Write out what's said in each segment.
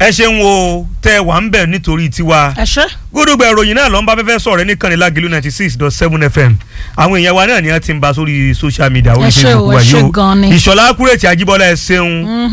ẹ ṣeun o tẹ wà ń bẹ̀ nítorí tiwa ẹ ṣe. gúdúgbà ìròyìn náà ló ń bá fẹ́fẹ́ sọ̀rọ̀ ní kànní lágìlú ninety six dot seven fm àwọn èèyàn wa náà ni wọ́n ti ń ba sórí social media orí Ẹ ṣé o, facebook wa ẹ ṣé yìí o gan ni. ìṣọ̀lá kúrètì àjíbọ́lá ẹ ṣeun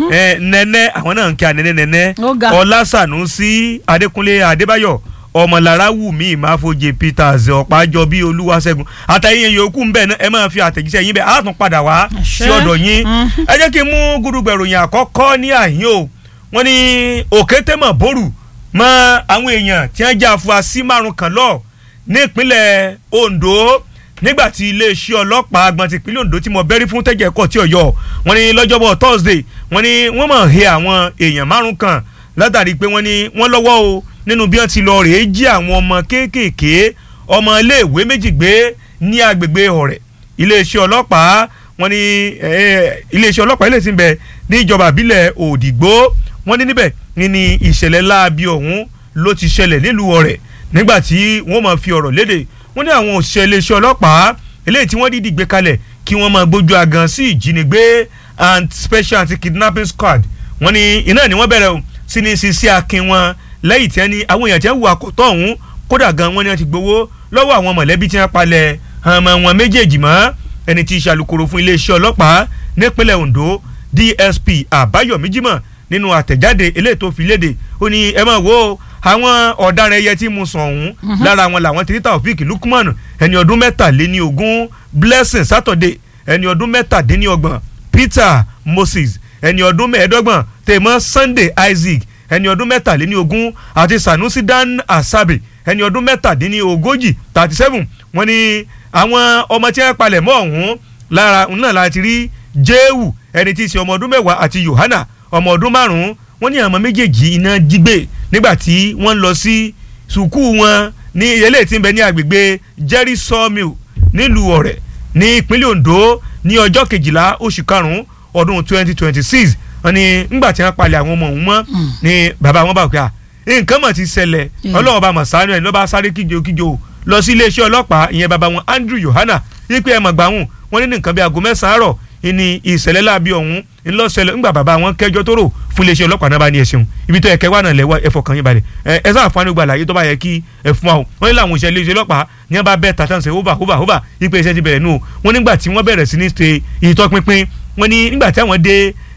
ẹ nẹ́nẹ́ àwọn náà ń kí anẹ́nẹ́ nẹ́nẹ́ Ó ga. ọlásànúsí adékúnlé adébáyọ̀ ọmọlára wùmí ìmáfojì peters ọ̀pájọ bíi olúwaṣẹ́gun àtàyè yòókù ń bẹ̀ náà ẹ máa fi àtẹ̀jíṣẹ́ yín bẹ̀ á tún padà wá Ẹ ṣé. sí ọ̀dọ̀ yín ẹ jẹ́ kí n mú gúdúgbà ìròyìn àkọ́kọ́ ní àyín o wọ́n ní òkétémọ̀ bórù mọ àwọn èèyàn tí wọ́n já afurasí márùn kan lọ ní ìpínlẹ̀ Ondo nígbà tí iléeṣẹ́ ọlọ́pàá agbọ̀n ti ìpínlẹ̀ Ondo tí mo bẹ́rí fún tẹ́jẹ̀ ẹ̀kọ́ tí ọ̀yọ́ wọ́n ní lọ́jọ́bọ̀ Thursday wọ́n ní wọ́n mọ̀ he àwọn èèyàn márùn kan látàrí pé wọ́n ní wọ́n lọ́wọ́ o nínú bí wọ́n ti lọ rèé jí àwọn ọmọ kéékèèké ọmọ iléèwé méjì gbé ní agbègbè ọ̀rẹ́ iléeṣẹ́ ọlọ́pàá wọ́n ní eh, iléeṣẹ́ ọlọ́pàá ilé tí ń bẹ ní ìjọba àbílẹ̀ Òdìgbò wọ́n ní níbẹ̀ ní ní ìṣẹ̀lẹ̀ láabi ọ̀hún ló ti ṣẹlẹ̀ nílùú ọ̀rẹ́ nígbà tí wọ́n máa fi ọ̀rọ̀ léde wọ́n ní àwọn òṣìṣẹ́ iléeṣẹ́ ọlọ́pàá eléyìí tí wọ́n dídì gbé kalẹ̀ kí wọ́n máa gbójú agan sí ìjínigbé and special anti-kidnapping squad wọ́n ní iná ni wọ́n bẹ̀rẹ̀ o sí ní sisi akin wọn lẹ́yìn tí wọ́n ní àwọn èèyàn tí wọ́n wù àkọ́tọ̀ ọ̀hún kódà gan wọ́n ní wọ́n ti gbowó lọ́wọ́ àwọn mọ̀lẹ́bí tí wọ́n palẹ̀ ọmọ wọn méjèèjì mọ́ ẹni tí í ṣàlùkòrò fún iléeṣẹ́ ọlọ́pàá nípínlẹ̀ Ondo DSP Àbáyọ̀mí Jímọ̀ nínú àtẹ̀jáde eléyìí tó fi léde ó ní ẹ máa wo àwọn ọ̀daràn ẹyẹ tí mo sàn ọ̀hún lára wọn làwọn ti rí Taofik Lukman ẹni ọdún mẹ́tàléní ogún Blessing Saturday ẹni ọdún mẹ́tàdínlọ́gbọ̀n Peter Moses ẹni ọdún mẹ́ẹ̀ẹ́dọ́gbọ̀n tèmọ́ Sunday Isaac ẹni ọdún mẹ́tàléní ogún àti Sanusi Dan Asabe ẹni ọdún mẹ́tàdínní ogójì thirty seven wọ́n ní àwọn ọmọ tí wọ́n palẹ̀ mọ́ ọ̀hún lára náà láti rí Jéhù ẹni tí í ṣe ọmọ ọdún mẹ́wàá àti Yohana ọmọ ọdún márùn-ún wọ́n ní àwọn méjèèjì iná jígbé nígbà tí wọ́n lọ sí sùkúù wọn ní eléyìí tí ń bẹ ní agbègbè Jerry Sawmill nílùú Ọ̀rẹ́ ní ìpínlẹ̀ Ondo ní ọjọ́ kejìlá oṣù karùn-ún ọdún twenty twenty six wọ́n ní ńgbà tí wọ́n palẹ̀ àwọn ọmọ òun mọ́ ni bàbá wọn bá wò pé à nǹkan mọ̀ ti ṣẹlẹ̀ ọlọ́wọ́n bá mọ̀ sáré ẹ̀ ló bá sáré kíjo kíjo lọ sí iléeṣẹ́ ọlọ́pàá ìyẹn bàbá wọn Andrew Yohana yípe ẹ̀ mọ̀ gbàhùn wọ́n ní ní nǹkan bí aago mẹ́sàn-án àárọ̀ ìní ìṣẹ̀lẹ̀ láabi ọ̀hún ńlọ́sẹ̀lẹ̀ ńgbà bàbá wọn kẹjọ tó rò fún iléeṣẹ́ ọlọ́pàá náà bá ní ẹ̀sìn ibi tó yẹ kẹwàá náà lẹ́wọ́ ẹ̀fọ́ kan yín balẹ̀ ẹ ẹ sáà fani gba àlàyé tó bá yẹ kí ẹ fún wa o wọ́n ní làwọn òṣìṣẹ́ iléeṣẹ́ ọlọ́pàá ní wọ́n bá bẹ́ẹ̀ tàtàn ṣe hóbà hóbà hóbà ipe iṣẹ́ ti bẹ̀rẹ̀ nù o wọ́n nígbà tí wọ́n bẹ̀rẹ̀ sí ní ṣe ìtọ́pinpin wọ́n ní nígbà tí àwọn dé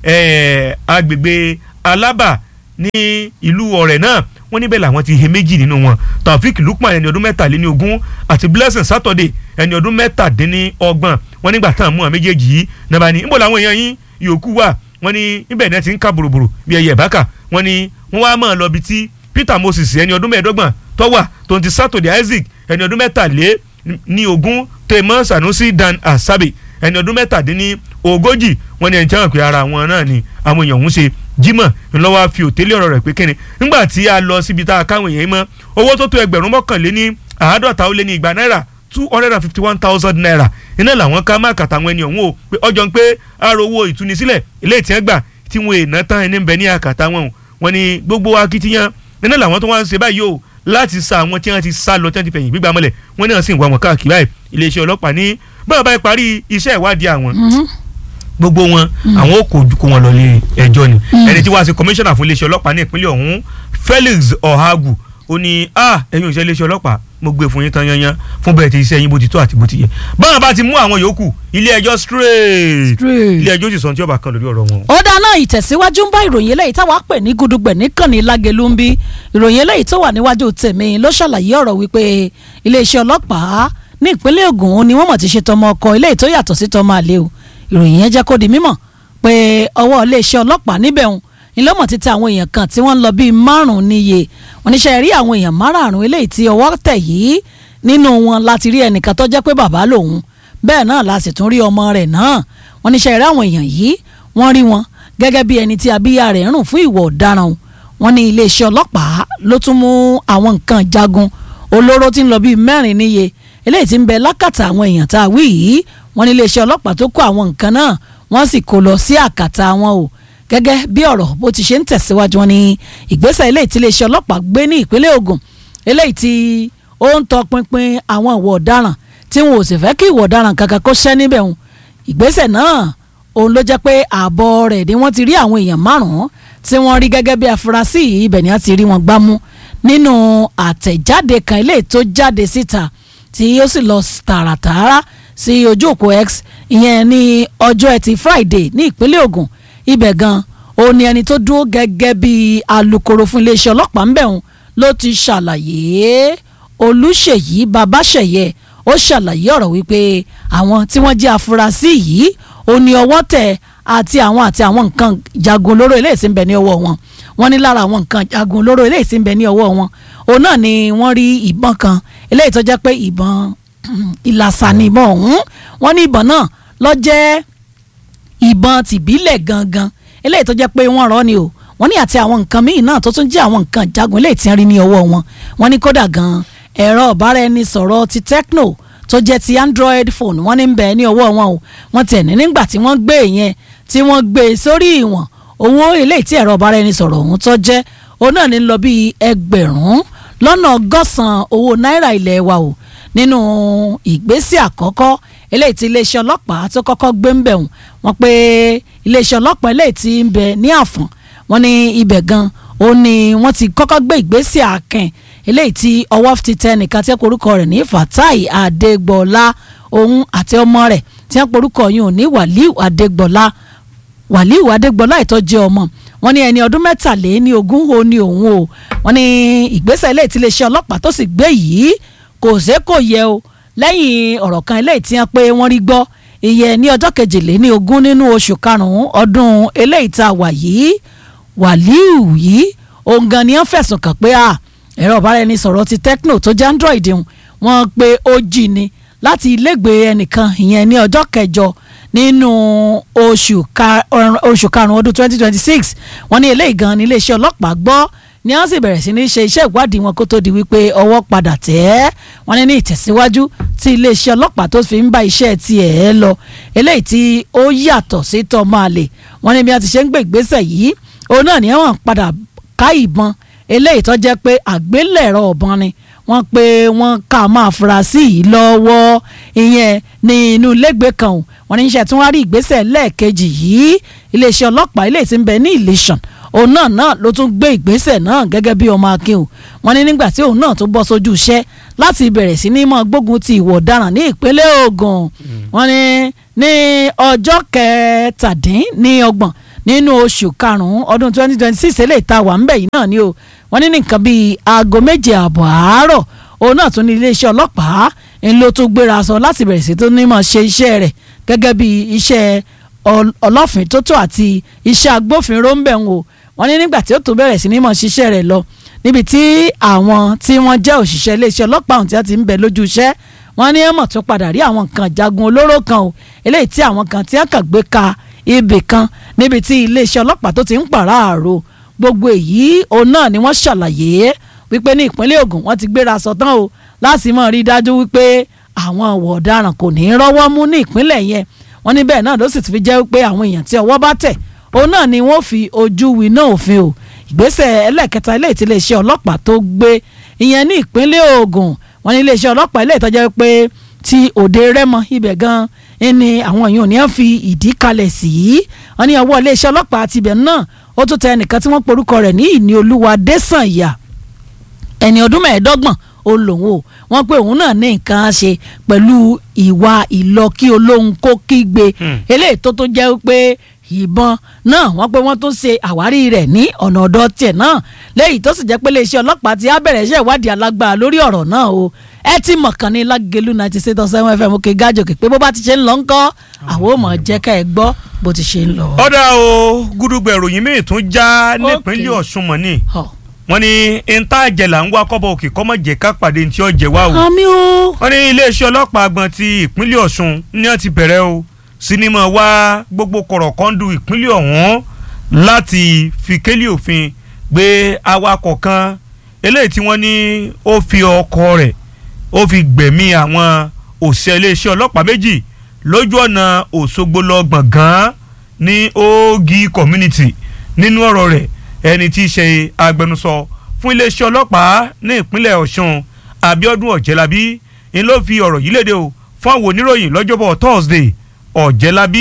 agbègbè Alábà ní ìlú Ọ̀rẹ́ náà wọ́n níbẹ̀ làwọn ti he méjì nínú wọn Taofik Lukman ẹni ọdún mẹ́tàléní ogún àti Blessing Saturday ẹni ọdún mẹ́tàdínní ọgbọ̀n wọ́n nígbà táwọn mú àwọn méjèèjì yìí náà bá ní níbo làwọn èèyàn yín yòókù wà wọ́n ní níbẹ̀ náà ti ń ká bòròbòrò bí ẹyẹ ìbáka wọ́n ní wọ́n wá máa lọ bí tí Peter Moses ẹni ọdún mẹ́ẹ̀ẹ́dọ́gbọ̀n tó wà tó ti Saturday Isaac ẹni ọdún mẹ́tàlé ní ogún tèmọ́ Sanusi Dan Asabe ẹni ọdún mẹ́tàdínní ogójì wọ́n ní ẹni tí wọ́n pè ara wọn náà ni àwọn èèyàn ń ṣe Jímọ̀ ńlọ́wọ́ fi òtélé ọ̀rọ̀ rẹ̀ pé kíni nígbà tí a lọ síbi tá a káwọn èèyàn mọ́ owó tó tó ẹgbẹ̀rún mọ́kànléní àádọ́ta ó lé ní igba náírà two hundred and fifty one thousand naira iná làwọn ká má kàtà àwọn ẹni ọ̀hún o pé ọjọ́ ń pé àrò owó ìtúnisílẹ̀ ilé ìtẹ́ gbà tí wọn èèyàn tán ẹni ń bẹ ní àkàtà wọn o wọn ni gbogbo akitiyan iná làwọn tó wá ń ṣe báyìí o láti sa àwọn tí wọn ti sá lọ tí wọn ti fẹ̀yìn gbígbà mọ́lẹ̀ wọn náà sì ń wá wọn káàkiri báyìí iléeṣẹ́ ọlọ́pàá ní báwọn bá parí iṣẹ́ ìwádìí àwọn gbogbo wọn àwọn ò kó kó wọn lọ lé ẹjọ́ ni ẹni tí wàá ṣe kọmíṣánná fún iléeṣẹ́ ọlọ́pàá ní ìpínlẹ̀ ọ̀hún Felix Ohagu ó ní a ẹ̀yin òṣìṣẹ́ iléeṣẹ́ ọlọ́pàá mo gbé fún yín tán yanyan fún bẹ́ẹ̀ tí iṣẹ́ yín bó ti tó àti bó ti yẹ báwọn bá ti mú àwọn yòókù ilé ẹjọ́ straight ilé ẹjọ́ sì sọ tí ó bá kan lórí ọ̀rọ̀ wọn. ó dáná ìtẹ̀síwájú ń bá ìròyìn eléyìí táwa pè ní gudugbẹ̀ níkànnì lágẹ̀lú ń bí ìròyìn eléyìí tó wà níwájú tèmi ló ṣàlàyé ọ̀rọ̀ wípé iléeṣẹ́ ọlọ́pàá ní ìpínlẹ̀ Ògùn ni wọ́n mọ̀ ti ṣe tọmọ ọkọ eléyìí tó yàtọ̀ sí tọmọ àlè o ìròyìn yẹn jẹ́ kó di mímọ̀ pé ọwọ́ iléeṣẹ́ ọlọ́pàá níbẹ̀ ń ìlọ́mọ̀ ti tẹ àwọn èèyàn kan tí wọ́n ń lọ bíi márùn-ún níye wọ́n níṣẹ́ rí àwọn èèyàn márùn-ún eléyìí tí ọwọ́ tẹ̀ yìí nínú wọn láti rí ẹnìkan tó jẹ́ pé bàbá lòun bẹ́ẹ̀ náà la sì tún rí ọmọ rẹ̀ náà wọ́n níṣẹ́ rí àwọn èèyàn yìí wọ́n rí wọn gẹ́gẹ́ bí ẹni tí abíyá rẹ̀ ń rùn fún ìwà ọ̀daràn wọ́n ní iléeṣẹ́ ọlọ́pàá ló tún mú àwọn nǹkan jagun olóró tí ń lọ bíi mẹ́rin níye eléyìí tí ń bẹ lákàtà àwọn èèyàn tá a wí yìí wọ́n ní iléeṣẹ́ ọlọ́pàá tó kó àwọn nǹkan náà wọ́n sì kó lọ sí àkàtà wọn o gẹ́gẹ́ bí ọ̀rọ̀ bó ti ṣe ń tẹ̀síwájú wọn ní ìgbésẹ̀ eléyìí tí iléeṣẹ́ ọlọ́pàá gbé ní ìpínlẹ̀ Ògùn eléyìí tí ó ń tọpinpin àwọn ìwà ọ̀daràn tí wọn ò sì fẹ́ kí ìwà ọ̀daràn kankan kó ṣẹ́ níbẹ̀ wọn ìgbésẹ̀ náà òun ló jẹ́ pé ààbọ̀ rẹ̀ ni wọ́n ti rí àwọn èèyàn márùn-ún tí wọ́n rí gẹ́gẹ́ bí afurasí yìí ibẹ̀ ni wọ́n ti rí wọn gbámú nínú àtẹ̀jáde kan ilé tó jáde síta tí ó sì lọ tààràtààrà sí ojú òpó X ìyẹn ní ọjọ́ ẹtì Friday ní ìpínlẹ̀ Ògùn ibẹ̀ gan òun ni ẹni tó dúró gẹ́gẹ́ bí alukoro fún iléeṣẹ́ ọlọ́pàá ń bẹ̀rùn ló ti ṣàlàyé Olúṣèyí Babáṣẹ̀yẹ ó ṣàlàyé ọ̀rọ̀ wípé àwọn tí wọ́n jẹ́ afurasí yìí ó ní ọwọ́ tẹ̀ àti àwọn àti àwọn nǹkan jagun olóró eléyìí tí ń bẹ ní ọwọ́ wọn wọ́n ní lára àwọn nǹkan jagun olóró eléyìí tí ń bẹ ní ọwọ́ wọn òun náà ni wọ́n rí ìbọn kan eléyìí tó jẹ́ pé ìbọn ìlàsà ni ìbọn ọ̀hún wọ́n ní ìbọn náà ló jẹ́ ìbọn tìbílẹ̀ gangan eléyìí tó jẹ́ pé wọ́n rọ́ ni o wọ́n ní àti àwọn nǹkan míì náà tó tún jẹ́ àwọn nǹkan jagun eléyìí tí ń rí ní ọwọ́ wọn wọ́n ní kódà gan ẹ̀rọ ọ̀báraẹnisọ̀rọ̀ ti Tecno tó jẹ́ ti Android phone wọ́n ní ń bẹ ní ọwọ́ wọn o wọ́n tẹ̀ ní nígbà tí wọ́n gbé yẹn tí wọ́n gbé sórí ìwọ̀n owó eléyìí tí ẹ̀rọ ọ̀báraẹnisọ̀rọ̀ ọ̀hún tó jẹ́ òun náà ní lọ bí ẹgbẹ̀rún lọ́nà ọgọ́sàn-án owó náírà ilẹ̀ wa o nínú ìgbésẹ̀ àkọ́kọ́ eléyìí tí iléeṣẹ́ ọlọ́pàá tó kọ́kọ́ gbé ń bẹ̀ wọ́n wọ́n pé iléeṣẹ́ ọlọ́pàá eléyìí tí ń bẹ ní àfọ̀n wọ́n ní ibẹ̀ gan ó ní wọ́n ti kọ́kọ́ gbé ìgbésẹ̀ àkàn eléyìí tí ọwọ́ ti tẹ nìkan tí wọ́n porúkọ rẹ̀ ní Fatai Adégbọlá òun àti ọmọ rẹ̀ tí wọ́n porúkọ yìí ò ní Wàlíù Adégbọlá Wàlíù Adégbọlá ìtọ́jú ọmọ wọ́n ní ẹni ọdún mẹ́tàléní ogún ó ní òun o wọ́n ní ìgbésẹ̀ eléyìí tí iléeṣẹ́ ọlọ́pàá tó sì gbé yìí kò ṣe kò yẹ o lẹ́yìn ọ̀rọ̀ kan eléyìí tí wọ́n pé wọ́n rí gbọ́ ìyẹn ní ọjọ́ kejìléní ogún nínú oṣù karùn-ún ọdún eléyìí tá a wà yìí Wàlíù yìí òun gan ni wọ́n fẹ̀sùn kàn pé ẹ̀rọ ọ̀báraẹnisọ̀rọ̀ ti Tecno tó jẹ́ Android wọ́n pé ó jí ni láti ilégbèé ẹnìkan ìyẹn ní ọjọ́ kẹjọ nínú oṣù karùn-ún ọdún twenty twenty six wọ́n ní eléyìí gan ni iléeṣẹ́ ọlọ́pàá gbọ́ ni wọ́n sì bẹ̀rẹ̀ sí ní ṣe iṣẹ́ ìwádìí wọn kó tó di wípé ọwọ́ padà tẹ̀ ẹ́ wọ́n ní ní ìtẹ̀síwájú tí iléeṣẹ́ ọlọ́pàá tó fi ń bá iṣẹ́ tiẹ̀ ẹ́ lọ eléyìí tí ó yàtọ̀ sí tọ́mọ àlè wọ́n ní bí wọ́n ti ṣe ń gbé ìgbésẹ̀ yìí òun náà ni wọ́n padà ká ìbọn eléyìí tó jẹ́ pé àgbélẹ̀rọ ọ̀bọ̀n ni wọ́n pé wọ́n ká máa fura sí yìí lọ́wọ́ ìyẹn ní inú ilégbèé kan ò wọ́n ní iṣẹ́ tí wọ́n rí ìgbésẹ̀ lẹ́ẹ̀kejì yìí iléeṣẹ́ ọlọ́pàá ilé tí ń bẹ ní Ìlẹ̀ṣàn òun náà náà ló tún gbé ìgbésẹ̀ náà gẹ́gẹ́ bí ọmọ akin o wọ́n ní nígbà tí òun náà tún bọ́ sójú iṣẹ́ láti bẹ̀rẹ̀ sí ní mọ́ gbógun ti ìwà ọ̀daràn ní ìpínlẹ̀ Ògùn wọ́n ní ní ọjọ́ kẹtàdínlọ́gbọ̀n nínú oṣù karùn-ún ọdún twenty twenty six eléyìí tá a wà ń bẹ̀ yìí náà ni o wọ́n ní nǹkan bíi aago méje ààbọ̀ àárọ̀ òun náà tún ní iléeṣẹ́ ọlọ́pàá ń ló tún gbéra sọ láti bẹ̀rẹ̀ sí tó ní mọ̀ ṣe iṣẹ́ rẹ̀ gẹ́gẹ́ bí iṣẹ́ ọlọ́fin tótó àti iṣẹ́ agbófinró ń bẹ̀ ń wò wọ́n ní nígbà tí ó tún bẹ̀rẹ̀ sí ní mọ̀ ṣiṣẹ́ rẹ̀ lọ níbi tí àwọn tí wọ́n jẹ́ òṣìṣẹ́ iléeṣẹ́ ọlọ́pàá ọ̀hún tí wọ́n ti ń bẹ lójú iṣẹ́ wọ́n ní ẹ̀mọ̀ tó padà rí àwọn nǹkan jagun olóró kan o eléyìí tí àwọn kan tí wọ́n kàn gbé ka ibì kan níbi tí iléeṣẹ́ ọlọ́pàá tó ti ń pàráàrò gbogbo èyí òun náà ni wọ́n ṣàlàyé wípé ní ìpínlẹ̀ Ògùn wọ́n ti gbéra sọ̀tán o láti mọ̀ rí dájú wípé àwọn ọ̀wọ̀ ọ̀daràn kò ní í rọ́wọ́ mú ní ìpínlẹ̀ yẹn wọ́n ní bẹ́ẹ̀ náà ló sì ti fi jẹ́ wípé àwọn èèyàn tí ọwọ́ bá tẹ̀ òun náà ni wọ́n fi ojú winá òfin o ìgbésẹ̀ ẹlẹ́ẹ̀kẹta ilé ìtìlẹ̀ iṣẹ́ ọlọ́pàá tó gbé ìyẹn ní ìpínlẹ̀ Ògùn wọ́n ní iléeṣẹ́ ọlọ́pàá ilé ìtọ́jẹ́ pé ti òde Rẹ́mọ ibẹ̀ gan ni àwọn èèyàn ò ní fi ìdí kalẹ̀ sí wọ́n ní ọwọ́ iléeṣẹ́ ọlọ́pàá tibẹ̀ náà ó tún tẹ ẹnìkan tí wọ́n porúkọ rẹ̀ ní ìní olúwa désànyà ẹni ọdún mẹ́ẹ̀ẹ́dọ́gbọ̀n ó lòun o wọ́n pé òun náà ní nǹkan ṣe pẹ̀lú ìwà ìlọkí olóhùn kó kígbe eléyìí tó tó jẹ́ pé ìbọn náà wọ́n pé wọ́n tún ṣe àwárí rẹ̀ ní ọ̀nà ọ̀dọ̀ tiẹ̀ náà lẹ́yìn tó sì jẹ́ pé iléeṣẹ́ ọlọ́pàá ti á bẹ̀rẹ̀ iṣẹ́ ìwádìí alágbára lórí ọ̀rọ̀ náà o ẹ ti mọ̀ kàn ní lágẹ̀lú ninety six point seven fm òkè gájòkè pé bó bá ti ṣe ń lọ ńkọ́ àwọn ò mọ̀ jẹ́ ká ẹ gbọ́ bó ti ṣe ń lọ. ọ̀dà o gúdúgbẹ̀ ìròyìn míì tún já nípínlẹ̀ Ọ̀ṣun mọ̀ ni wọ́n ní ntá àjẹlà ń wá kọ́bọ̀ òkè kọ́mọ̀ jẹ́ ká pàdé ntí ọ̀jẹ̀ wá o. àmì o. wọ́n ní iléeṣẹ́ ọlọ́pàá àgbọ̀n ti ìpínlẹ̀ Ọ̀ṣun ní wọ́n ti bẹ̀rẹ̀ o sinimá wá gbogbo kọ̀rọ̀kọ́ndù ìpínlẹ̀ ọ̀hún láti fi kélé òfin gbé awakọ̀ kan eléyìí tí wọ́n ní ó fi ọkọ̀ rẹ̀ ó fi gbẹ̀mí àwọn òṣìṣẹ́ iléeṣẹ́ ọlọ́pàá méjì lójú ọ̀nà Òṣogbo lọ gbọ̀ngàn ní Ogi community nínú ọ̀rọ̀ rẹ̀ ẹni tí í ṣe agbẹnusọ fún iléeṣẹ́ ọlọ́pàá ní ìpínlẹ̀ Ọ̀ṣun Abíọ́dún Ọ̀jẹ̀lábí ń ló fi ọ̀rọ̀ yìí léde o fún àwọn oníròyìn lọ́jọ́bọ̀ Thursday Ọ̀jẹ̀lábí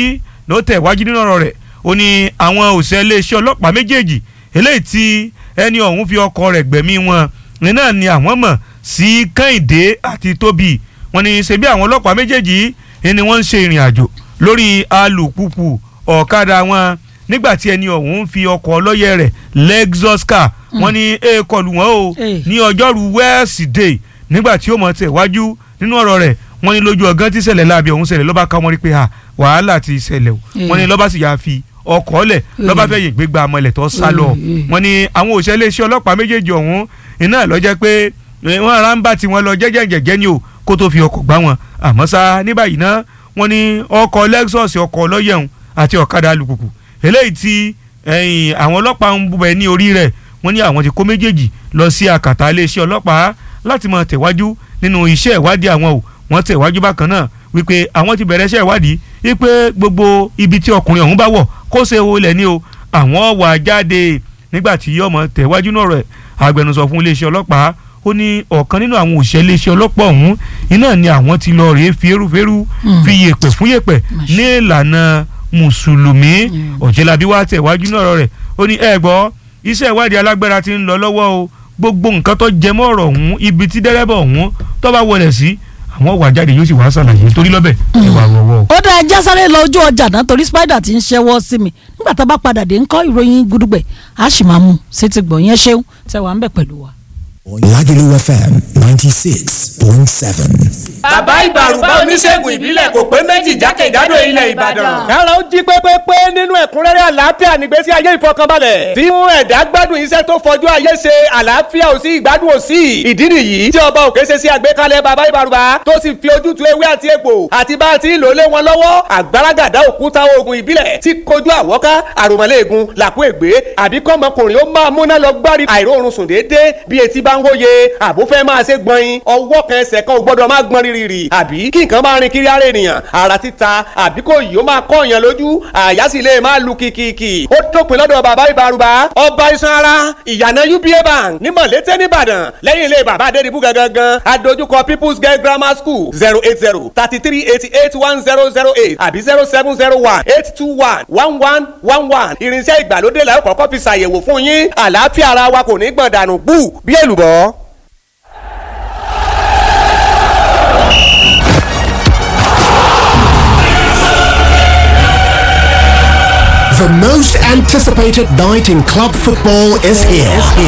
ló tẹ̀ wájú nínú ọ̀rọ̀ rẹ̀ ó ní àwọn òṣìṣẹ́ iléeṣẹ́ ọlọ́pàá méjèèjì eléyìí tí ẹni ọ̀hún fi ọkọ̀ rẹ̀ gbẹ̀mí wọn ní náà ni àwọn mọ̀ sí kẹ́hìndé àti tóbi wọ́n ní ṣebí àwọn ọlọ́pàá méjèèjì ni wọ́n ń ṣe ìrìn àjò lórí alùpùpù ọ̀kadà wọn nígbà tí ẹni ọ̀hún fi ọkọ̀ ọlọ́yẹ̀ rẹ̀ lexus car wọ́n ní èèkọlù wọn o Eh. ní ọjọ́rú wẹ́ẹ̀sìdẹ̀ẹ́ nígbà tí ó mọ̀ tẹ̀ wájú nínú ọ̀rọ̀ rẹ̀ wọ́n ní lójú ọgán tí ṣẹlẹ̀ láàbí ọ̀hún ṣẹlẹ̀ lọ́ba ká wọ́n rí pé ha wàhálà ti ṣẹlẹ̀ o Eh. wọ́n ní lọ́ba sì yà fi ọkọ̀ lẹ̀ lọ́ba fẹ́ yè gbégbá amọ̀lẹ̀ tó sá lọ Eh, eh. wọ́n ní àwọn òṣìṣẹ́ iléeṣẹ́ ọlọ́pàá méjèèjì ọ̀hún iná ló jẹ́ pé eh, wọ́n ará ń bá tiwọn lọ jẹ́jẹ́jẹ́jẹ́ ni o kó tó fi ọkọ̀ gbá wọn àmọ́ sá ní báyìí ná wọ́n ní ọkọ̀ lexus ọkọ̀ ọlọ́yẹ̀hún àti ọ̀kadà alùpùpù eléyìí tí ẹ̀yìn àwọn ọlọ́pàá ń bẹ̀ ní orí rẹ̀ wọ́n ní àwọn ti kó méjèèjì lọ sí àkàtà iléeṣẹ́ ọlọ́pàá láti máa tẹ̀wájú nínú iṣẹ́ ìwádìí àwọn o wọ́n tẹ̀wájú bákan náà wípé àwọn ti bẹ̀rẹ̀ iṣẹ́ ìwádìí wípé gbogbo ibi tí ọkùnrin ọ̀hún bá wọ̀ kó ṣe wo ilẹ̀ ni o àwọn wà jáde nígbà tí yọmọ tẹ̀wájú náà rẹ̀ agbẹnusọ fún iléeṣẹ́ ọlọ́pàá ó ní ọ̀kan nínú àwọn òṣìṣẹ́ iléeṣẹ́ ọlọ́pàá ọ̀hún iná ni àwọn ti lọ rèé fi erúfẹ́rú Mm. fi yèpẹ̀ fún yèpẹ̀ Masha. ní ìlànà mùsùlùmí Mm. ọ̀jẹ̀lábí wá tẹ̀wájú náà rẹ̀ ó ní ẹ gbọ́ iṣẹ́ ìwádìí alágbára ti ń lọ lọ́wọ́ o gbogbo nǹkan tó jẹmọ́ ọ̀rọ̀ ọ̀hún ibi tí dẹ́rẹ́bà ọ̀hún tó bá wọlé sí àwọn wà jáde yóò sì wá ṣàlàyé torí lọ́bẹ̀ ìwà rọ̀wọ́. ó dá ẹja sáré lọ ojú ọjà náà torí spider ti ń ṣẹ́wọ́ sí mi nígbà tá a bá padà dé ńkọ́ ìròyìn gudugbẹ̀ a sì máa mú sétí gbọ̀ yẹn ṣeun tẹ wà ń bẹ̀ pẹ̀lú wa. Lagelu FM 96.7. bàbá ìbàrùbá oníṣègùn ìbílẹ̀ kò pé méjì jákèjádò ilẹ̀ ìbàdàn. kára ó jí pépépé nínú ẹ̀kúnrẹ́rẹ́ àlàáfíà nígbésí ayé ìfọkànbalẹ̀ tí mú ẹ̀dá gbádùn iṣẹ́ tó fojú ayé ṣe àlàáfíà ò sí ìgbádùn ò sí ìdí nìyí tí ọba òkè ṣe sí àgbékalẹ̀ bàbá ìbàrùbá tó sì fi ojútùú ewé àti egbò àti bá a ti ń lò lé wọn lọ́wọ́ àgbàràgàdá òkúta oògùn ìbílẹ̀ tí kojú àwọ́ká àròmọ́lẹ́ẹ̀gùn làkú ègbé àbí kọ́mọkùnrin ó máa múná lọ gbárí àìróorun sùn déédéé bí etí bá ń wóye àbó fẹ́ máa ṣe gbọ̀nyin ọwọ́ kan ẹsẹ̀ kan ò gbọ́dọ̀ máa gbọ́n rírì àbí kí nǹkan máa rin kiri ara ènìyàn ara títa àbí kò yìí ó máa kọ́ èèyàn lójú àyà sì lè máa lu kìkìkì ó dópin lọ́dọ̀ bàbá ìbárùbá ọba iṣan ara ìyànà uba bank ní mọ̀lété nìbàdàn lẹ́yìn ilé bàbá adédìbú gangan adójúkọ people's girl grammar school zero eight zero thirty three eighty eight one zero zero eight àbí zero seven zero one eight two one one one one one irinṣẹ́ ìgbàlódé la ó kọ́kọ́ fi ṣàyẹ̀wò fún yín àlàáfíà ara wa kò ní gbọ̀n dànù bú bí èlùbọ́. The most anticipated night in club football is here.